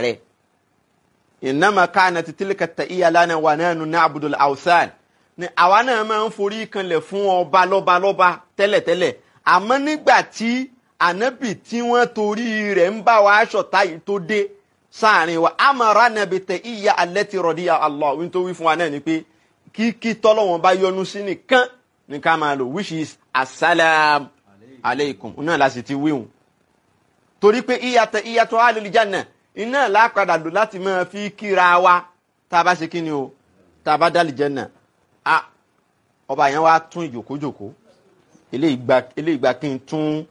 rẹ̀ innama kanat tilka ta'iya lana wa nahnu na'budu al-awthan ni àwa náà máa ń forí kanlẹ̀ fún ọba lọ́ba lọ́ba tẹ́lẹ̀tẹ́lẹ̀ àmọ́ nígbà tí ànábì tí wọ́n torí rẹ̀ ń bá wa aṣọ̀tá yìí tó dé sáàrin wa amara nàbì ta'iya allati radiya Allah wí tó wí fún wa náà ni pé kíkí tọ́lọ́wọ́n bá yọ́nú sí nìkan ní ká máa lò which is asalaam aleikum náà la sì ti wíhùn torí pé ìyàtọ̀ ìyàtọ̀ alìlìjánà iná lápadà lò láti máa fi kíra wa tá a bá ṣe kíni o tá a bá dálìjánà a ọba yẹn wá tún ìjòkójòkó eléyìí gba kí n tún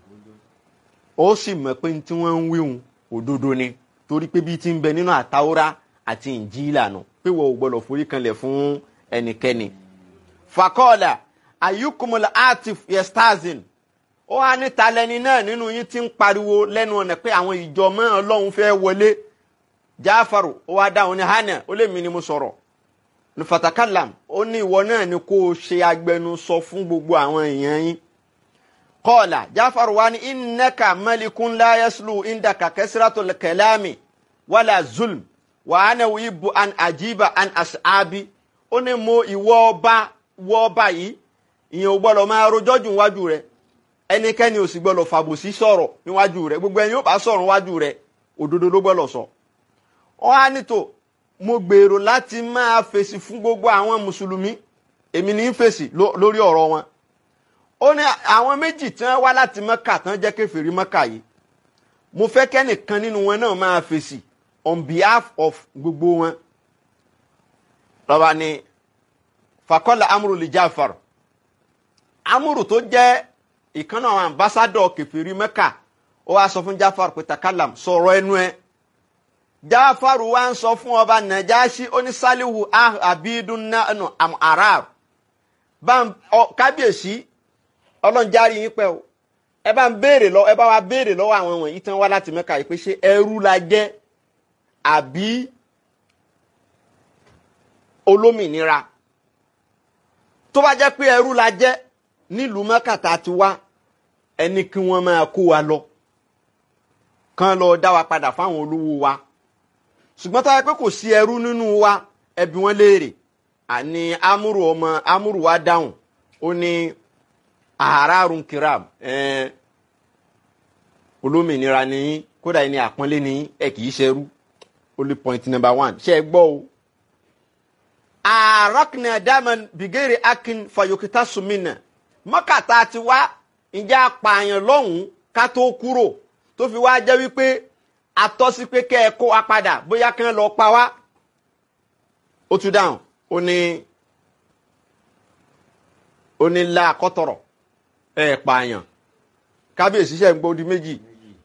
ó sì mọ̀ pé tí wọ́n ń wíhùn òdodo ni torí pé bí ti ń bẹ nínú àtàwọ́rá àti ìnjílà nù pé wọ́n ò gbọ́dọ̀ forí kanlẹ̀ fún ẹnikẹ́ni fakọ́ọ̀là ayukumula atif yestazin ó wá níta lẹni náà nínú yín tí ń pariwo lẹ́nu ọ̀nà pé àwọn ìjọ mọ́ ọlọ́run fẹ́ wọlé jáfàrò ó wá dáhùn ní hànà ó lè mí ni mo sọ̀rọ̀ ní fatakalam ó ní ìwọ náà ni kó o ṣe agbẹnusọ fún gbogbo àwọn èèyàn yín kọ́ọ̀là jáfàrò wá ní innaka malikun la yaslu indaka kasratul kalami wala zulm wa ana wibu an ajiba an ashabi ó ní mo ìwọ ọba wọ ọba yìí ìyẹn ò gbọ́dọ̀ máa rojọ́ jù níwájú rẹ̀ ẹnikẹ́ni ò sì gbọ́dọ̀ fàbòsí sọ̀rọ̀ níwájú rẹ̀ gbogbo ẹni yóò bá sọ̀rọ̀ níwájú rẹ̀ òdodo ló gbọ́dọ̀ sọ. ọ á nítò mo gbèrò láti máa fèsì fún gbogbo àwọn mùsùlùmí èmi ní í fèsì lórí ọ̀rọ̀ wọn. ó ní àwọn méjì tí wọ́n wá láti mọ́kà tán jẹ́ kèfèrí mọ́kà yìí mo fẹ́ kẹ́nìkan nínú wọn náà máa fèsì on behalf of gbogbo wọn. lọ́ba ni fakọ́lá amúrò lè jáfàrọ̀ amúrù tó jẹ́ ìkan náà àwọn ambassadọ kẹfìrí mẹ́kà ó wá sọ fún jáfàrù pé takalam sọ̀rọ̀ ẹnu ẹ jáfàrù wá ń sọ fún ọba nàjáṣí onísàlìwù abidun nanu arar kábíyèsí ọlọ́njárí yín pẹ́ o ẹ bá ń béèrè lọ ẹ bá wa béèrè lọ́wọ́ àwọn wọ̀nyí tán wá láti mẹ́kà yìí pé ṣé ẹrú la jẹ́ àbí olómìnira tó bá jẹ́ pé ẹrú la jẹ́ nílùú mọ́kàtà ti wá ẹni kí wọ́n máa kó wa lọ kán lọ dá wa padà fáwọn olówó wa ṣùgbọ́n tó yẹ pé kò sí ẹrú nínú wa ẹbí wọn léèrè àní amúrù ọmọ amúrù wa dáhùn ó ní àárárùn kiram olómìnira ni kódà ẹni àpọ́nlé ni ẹ kì í ṣerú only point number one ṣe é gbọ́ o àrọ́kìnà dáman bìgẹ́rì akin fayokita sumina mọ́kàtà ti wá ìjà apààyàn lọ́hùn-ún ká tó kúrò tó fi wá jẹ́ wípé atọ́sí pé kẹ́ ẹ kó wa padà bóyá kí wọ́n lọ pa wá. ó tún dáhùn ó ní ó ní la kọ́tọ̀rọ̀ ẹ pààyàn kábíyèsí ṣe ń gbọ́ di méjì.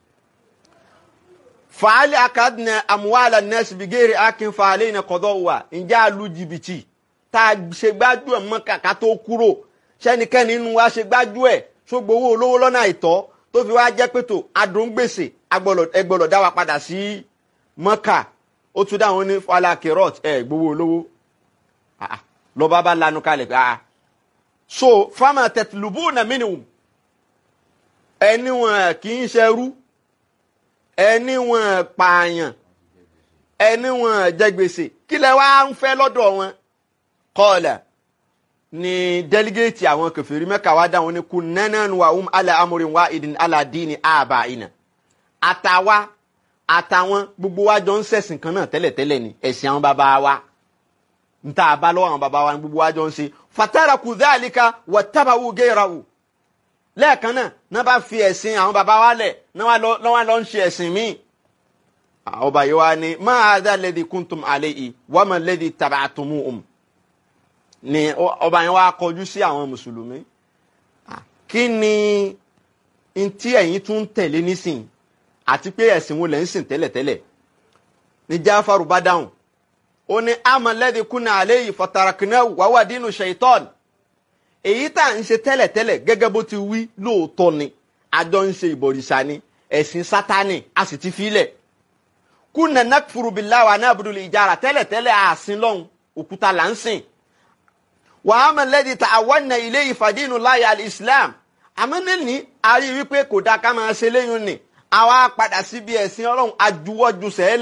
fàálì akadìnà àmúwàlà nẹ́ẹ̀sì bìgẹ́rì akin fàálì iná kọ́dọ̀ wà ìjà lu jìbìtì tá a ṣe gbájú ẹ̀ mọ́kàkà tó kúrò sẹ́nikẹ́ni inú wa ṣe gbájú ẹ̀ ṣògbówó olówó lọ́nà àìtọ́ tó fi wá jẹ́ pẹ̀tò adóńgbèsè ẹgbọ́lọ̀ dá wa padà sí mọ́kà ó tún dáhùn ní falakirot ẹ̀ gbowó olówó lọ́ba bá lanu kalẹ̀ pé ah so fama tẹ̀tìlúbù nà mínìwùm ẹni wọn kì í ṣerú ẹni wọn pààyàn ẹni wọn jẹ gbèsè kí lẹ wá ń fẹ́ lọ́dọ̀ wọn kọ́ọ̀lẹ̀ ni délégéètì àwọn kẹfìrí mẹ́ka wá dáhùn ní kú nẹ́nẹ́nu wa um ala amúrin wa ìdìn aládìní àbá ìnà àtàwa àtàwọn gbogbo wa jọ ń ṣẹ̀sìn kan náà tẹ́lẹ̀tẹ́lẹ̀ ni ẹ̀sìn àwọn bàbá wa nta àbá lọ́wọ́ àwọn bàbá wa ni gbogbo wa jọ ń ṣe fatara kù dhalika wà tábàwù gẹ́yìràwù lẹ́ẹ̀kan náà náà bá fi ẹ̀sìn àwọn bàbá wa lẹ̀ náà wà lọ́ ń ṣe ẹ̀sìn míì ọba yìí wá ní máa dá lẹ́dí kúntùm àlẹ́ yìí wọ́n mọ̀ lẹ́dí tàbátùmù um ni ọba yẹn wá kọjú sí àwọn mùsùlùmí kí ni ntí ẹ̀yin tún ń tẹ̀lé nísìn àti pé ẹ̀sìn wo lẹ̀ ń sìn tẹ́lẹ̀tẹ́lẹ̀ ní jáfàrú bá dáhùn ó ní amọ̀lẹ́dì kúnà àlẹ́ yìí fọ̀tàràkìnà wàwà dínú ṣèitọ́ọ̀nù èyí tá à ń ṣe tẹ́lẹ̀tẹ́lẹ̀ gẹ́gẹ́ bó ti wí lóòótọ́ ni àjọ ń ṣe ìbọ̀rìṣà ni ẹ̀sìn sátánì a sì ti filẹ̀ kúnà nàkfùrù billahi wa na'budu ìjára tẹ́lẹ̀tẹ́lẹ̀ àsìn lọ́hùn òkúta là ń sìn wàhámà lẹ́dí ta àwọn ilé ìfàdínú láyé alìsílám àmọ́ níní a rí wípé kò dáa ká máa ṣe léyìn ni àwa padà síbi ẹ̀sìn ọlọ́run ajúwọ́jú sẹ́lẹ̀.